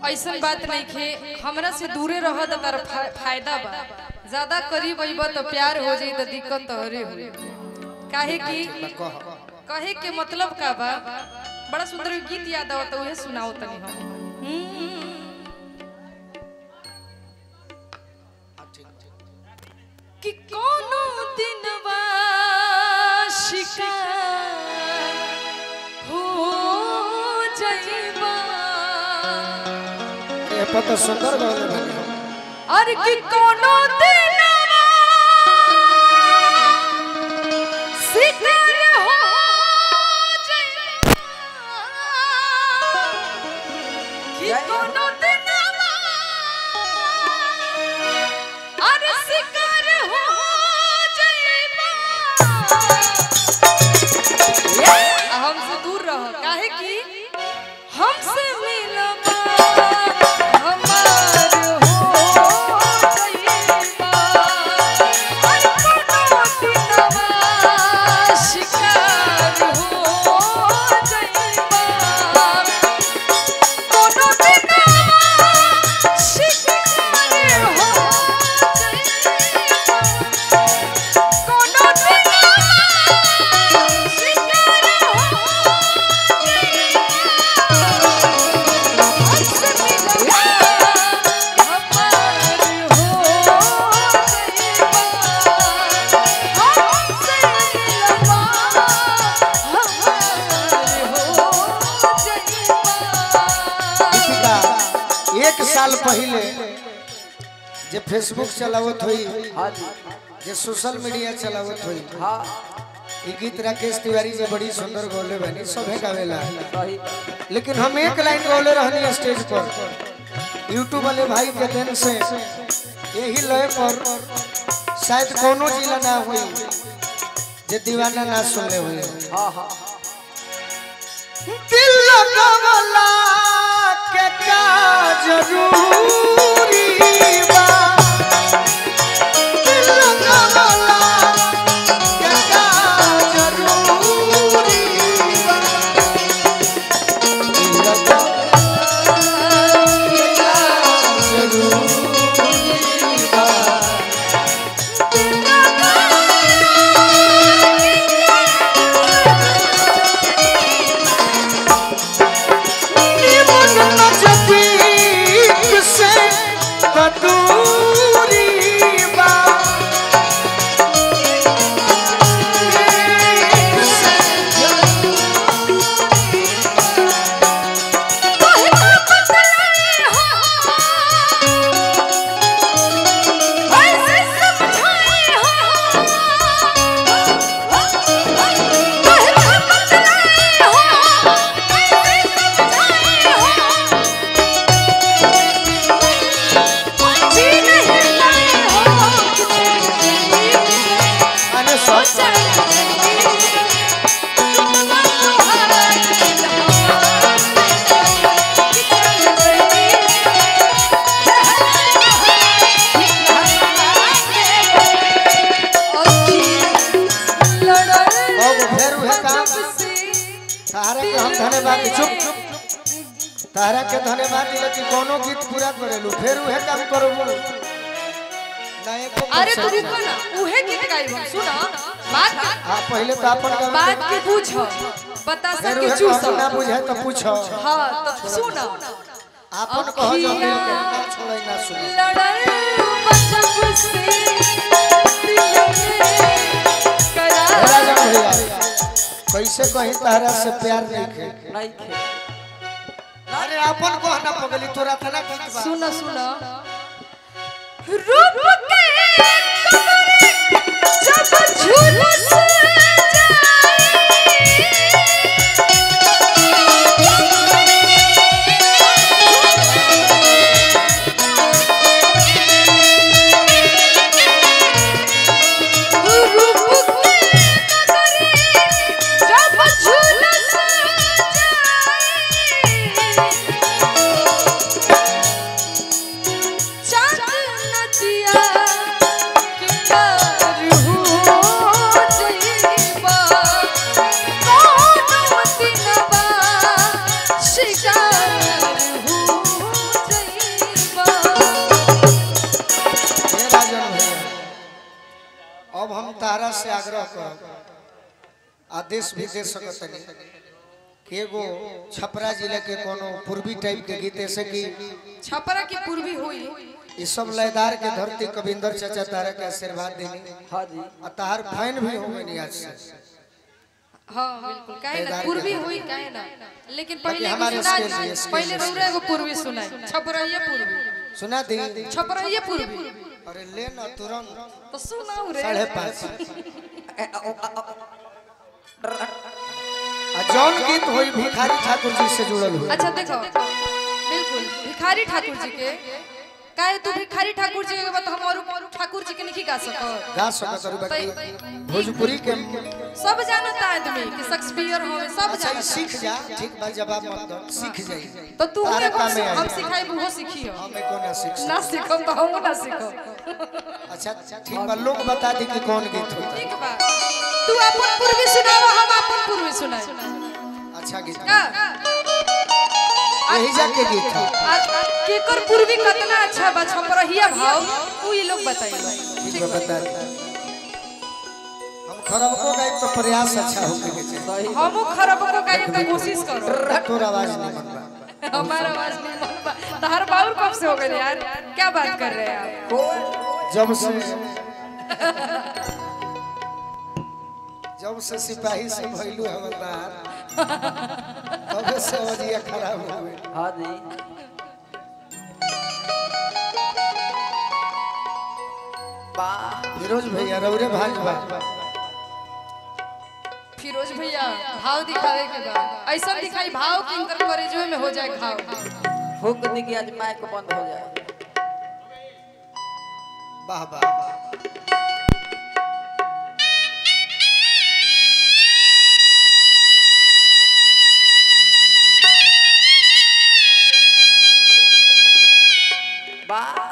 ऐसन बात नहीं खे हमरा से दूरे रह त तार फा- फायदा बा ज्यादा करीब अइब तो प्यार हो जाई त दिक्कत तोहरे हो काहे कि कह कहे के मतलब का बा बड़ा सुंदर गीत याद आवत उहे सुनाओ तनी हम हम्म। कि कोनो दिनवा शिकार हो जाइबा ये पता सुंदर गौले बनी और कि कोनो दिनवा शिकार हो जाइबा कि कोनो दिनवा और शिकार हो जाइबा हमसे दूर रह काहे कि हमसे मिलबा हमार हो जाइबा अरे कोनो दिनवा शिकार हो जाइबा कोनो दिनवा शिकार हो जाइबा कोनो दिनवा शिकार हो दीपिका एक साल पहले जे फेसबुक चलावत हुई हाँ जी जे सोशल मीडिया चलावत हुई हाँ ई गीत राकेश तिवारी जे बड़ी सुंदर गौले बनी सभे गावेला सही लेकिन हम एक लाइन गौले रहनी स्टेज पर यूट्यूब वाले भाई के देन से यही लय पर शायद कोनो जिला ना हुई जे दीवाना ना सुनले हुई हाँ हाँ दिल लगवला के का जरूरी बा दिल लगवला के का जरूरी बा दिल लगवला के का जरूरी बा निमन नजदीक से दूरी बा अरे सोच अब फेर उहे काम तारा के हम धन्यवाद दी- चुप चुप तारा के धन्यवाद दिले कि कोनो गीत पूरा करेलू फिर उहे काम करबू ना एको अरे तू परसेंट रुको ना उहे गीत गाइब हम सुना बात हां पहले तो अपन गावे बात के पूछ बतासा फिर के उहे चूस कहू ना बुझे तो पूछो हाँ तो सुना अपन कहो जो दिल के ना छोड़े ना सुनो लड़ल बचप से दिल में करार राजा भैया कैसे कहीं तारा से प्यार नहीं खे नहीं खे अरे अपन को ना पगली तोरा तना गीत बा सुना सुना रूप के कमरे जब झुलस जाए रूप के कमरे जब झुलस जाए चांद नदिया के पार हो आदेश भी दे सकतनी कि एगो छपरा जिले के कोनो पूर्वी टाइप के गीत ऐसे कि छपरा की पूर्वी हुई ई सब लयदार के धरती कविंदर चाचा तारा के आशीर्वाद देनी हाँ जी और तार फैन भी हो गई आज से हाँ बिल्कुल काहे ना लयदार पूर्वी के- हुई काहे ना लेकिन बाकी पहले हमारे की सुना स्केल ये स्केल पहले ये रौरा एगो पूर्वी सुनाई छपरहिया पूर्वी सुना दी छपरहिया पूर्वी अरे ले ना तुरंत तो सुनाऊ रे साढ़े पाँच आ जौन गीत होई भिखारी ठाकुर जी से जुड़ल हुई अच्छा देखो बिल्कुल भिखारी ठाकुर जी के काहे तू भिखारी ठाकुर जी के बात हम और ठाकुर जी के नहीं गा सको गा सकत रही बाकी भोजपुरी के सब जानता आदमी कि शेक्सपियर हो सब अच्छा ई जानता सीख जा ठीक बा जवाब मत दो सीख जाई तो तू तारे एगो काम में हम आई। सिखाई वो सीखियो हमें को ना सीख ना सीखो तो हम ना सीखो अच्छा ठीक बा लोग बता दी कि कौन गीत होता ठीक बा तू अपन पूर्वी सुनाओ हम अपन पूर्वी सुनाई अच्छा गीत का यही जाके गीत था आ- केकर पूर्वी कितना अच्छा बा छपरहिया भाव उ ये लोग बताइए ठीक बा बता दी हम खरब को गाय तो प्रयास अच्छा होके के चाहिए सही हमू खराब को गाए तो कोशिश करो तोर आवाज नहीं बनबा हमारा आवाज नहीं बनता तहर बाउर कब से हो गए यार क्या बात कर रहे हैं आप कोई जब से जब से सिपाही से भइलू हवलदार तब से अवजिया खराब हो गई हाँ जी वाह फिरोज भैया रौरे भाजपा फिरोज भैया भाव दिखावे के बाद ऐसा दिखाई भाव कि इनकर करेजो में हो जाए घाव हुक दी कि आज माइक बंद हो जाए वाह वाह वाह। वाह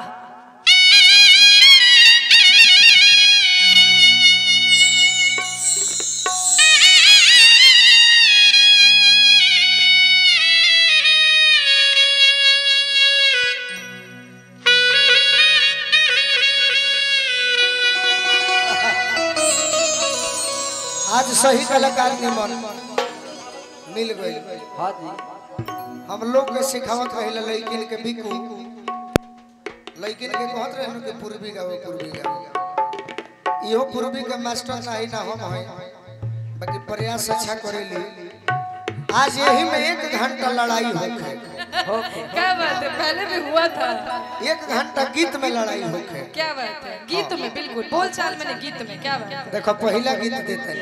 आज सही कलाकार निमन मिल गई हाँ जी हम लोग के सिखावत रहे लड़किन के बिकू लड़किन के कहत रहे कि पूर्वी गाओ पूर्वी गाओ इहो पूर्वी के मास्टर नहीं ना हम हैं बाकी प्रयास अच्छा करेली आज यही में एक घंटा लड़ाई होखे क्या बात है पहले भी हुआ था एक घंटा गीत में लड़ाई होखे क्या बात है गीत में बिल्कुल बोल चाल में नहीं, गीत में क्या बात है देखो पहला गीत देते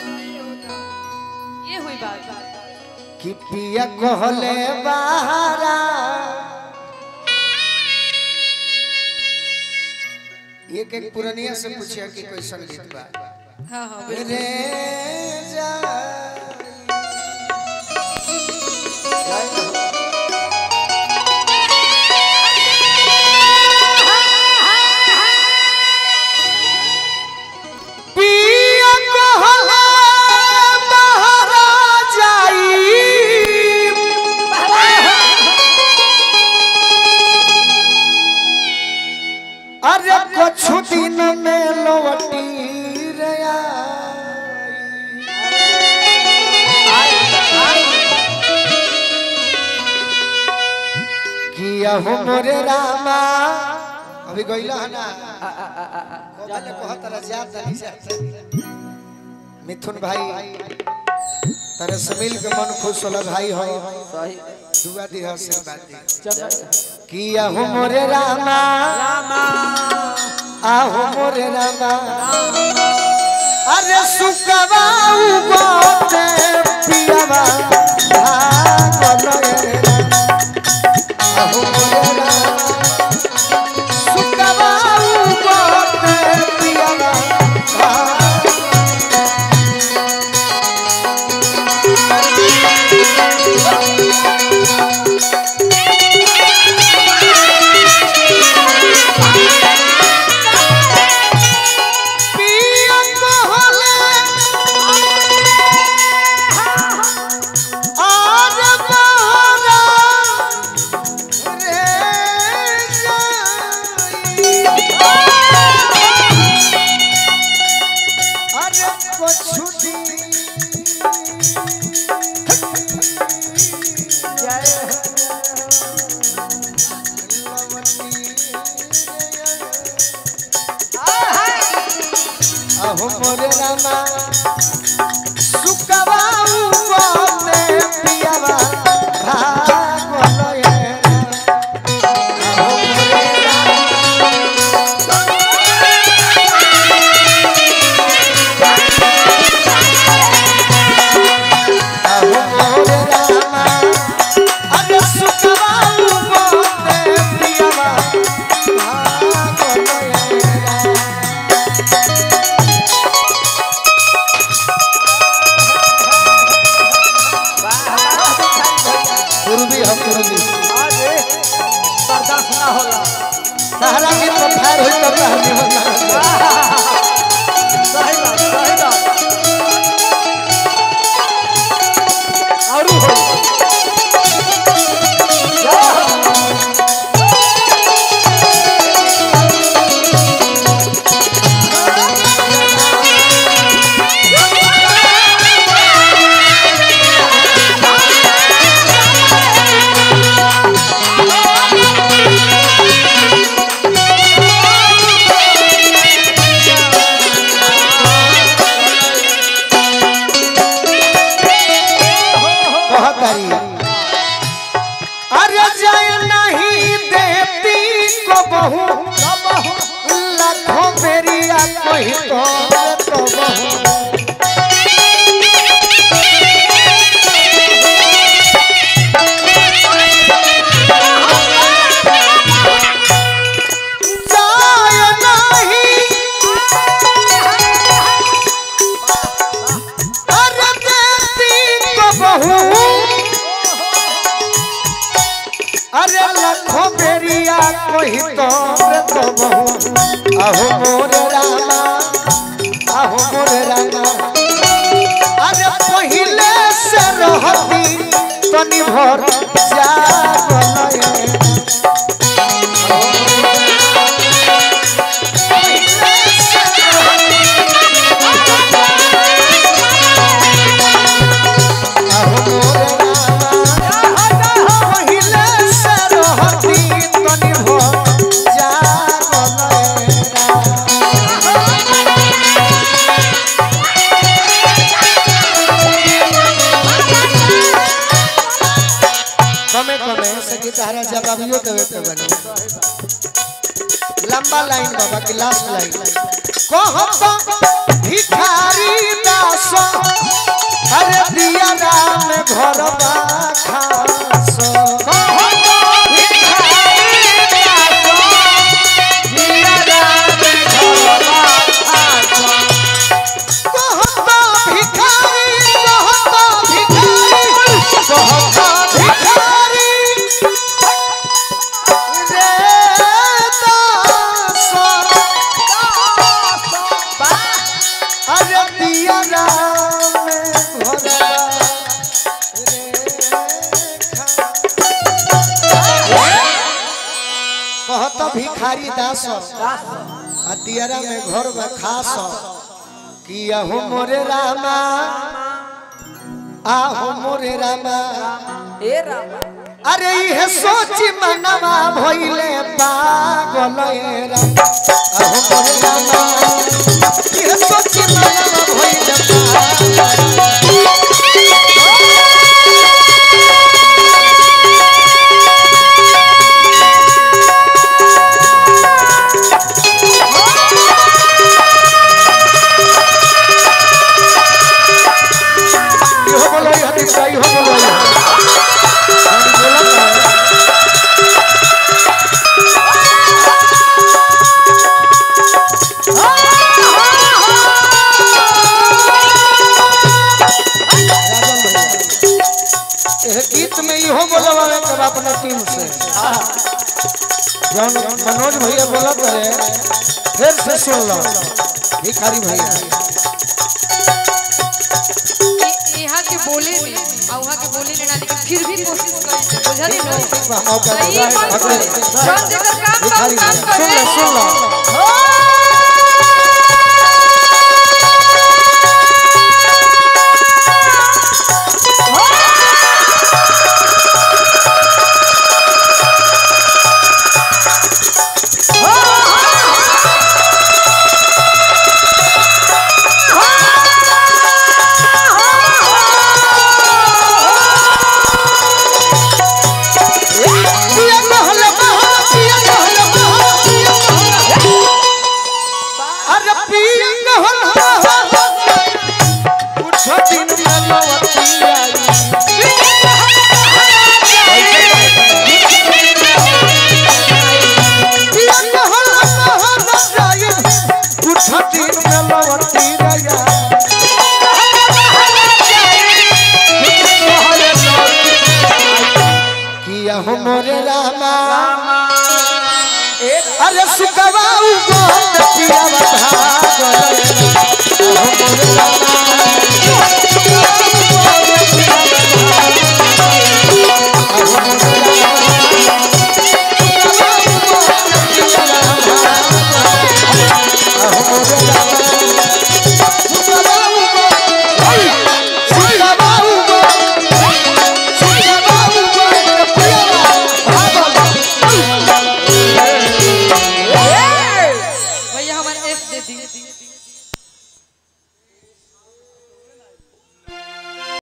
ये हुई बात कि पिया कहले बहारा एक एक पुरनिया से पूछिया कि कैसन गीत बा हाँ हाँ रे बिल्कुल जा पिया कहले बहारा जाई अरे कुछ दिन में लौटी रे किया हो मोरे रामा अभी गइला है ना कोबले कहत रह जात नहीं जात मिथुन भाई तेरे से मिल के मन खुश होला भाई हो सही दुआ दी आशीर्वाद दी चमक किया हो मोरे रामा आहो मोरे रामा अरे सुकवाऊ गोते पियावा भागल रे रामा। आहो मोरे रामा सुकवाऊ गोते पियावा भागल पिया कहले आर बहरा रे जाई। अरे कुछ दिन अहो मोरे रामा सुकवाऊ बोले पियावा भागलो ये अहो मोरे रामा अहो मोरे रामा अरे सुकवाऊ बोले पियावा भागलो ये पूर्वी हम पूर्वी अरे बर्दाश्त ना होला सहारा की तो फायर हुई तब हमने होना सही बात सही बात औरू हो कहतरी अरे जय नहीं देती को बहु लाखों बेरिया कोई तो तो बहु जय नहीं अरे देती को बहु अरे लखो बेरिया कोई तो रे तो बहु अहो मोर रामा अहो मोर रामा अरे पहिले से रहती तनी भर जा बनए अहो मोर रामा पहिले से रहती तनी भर जा बनए कमे कमे सगी तारा जवाबियो देवे के बने लंबा लाइन बाबा की लास्ट लाइन कहत भिखारी दास अरे दिया राम घर बा खास कहत भिखारी दास दिया राम घर बा खास कहत भिखारी कहत भिखारी कहत भिखारी अरे दिया राम घोड़ा कहत भिखारी दास आ दियरा में घर में खास किया हो मोरे रामा आहो मोरे रामा ए रामा अरे इहे सोची मनवा भइले पागल ए राम अहो मोरे रामा इहे सोची मनवा भइले पागल इहो बोलो इहो दिखा इहो बोलो इहो हम बोलत है एह गीत में इहो बोलवावे के बा अपना टीम से जौन मनोज भैया बोलत रहे फिर से सुन लो भिखारी भैया इ- यहाँ के बोले में और वहाँ के बोले में ना लेकिन फिर भी कोशिश करी बुझली नो बा, मौका दो, सही बात अगले करे जौन जेकर काम भिखारी काम भैया सुन करे लो सुन लो अरे सुकवा उगो पियावा भागल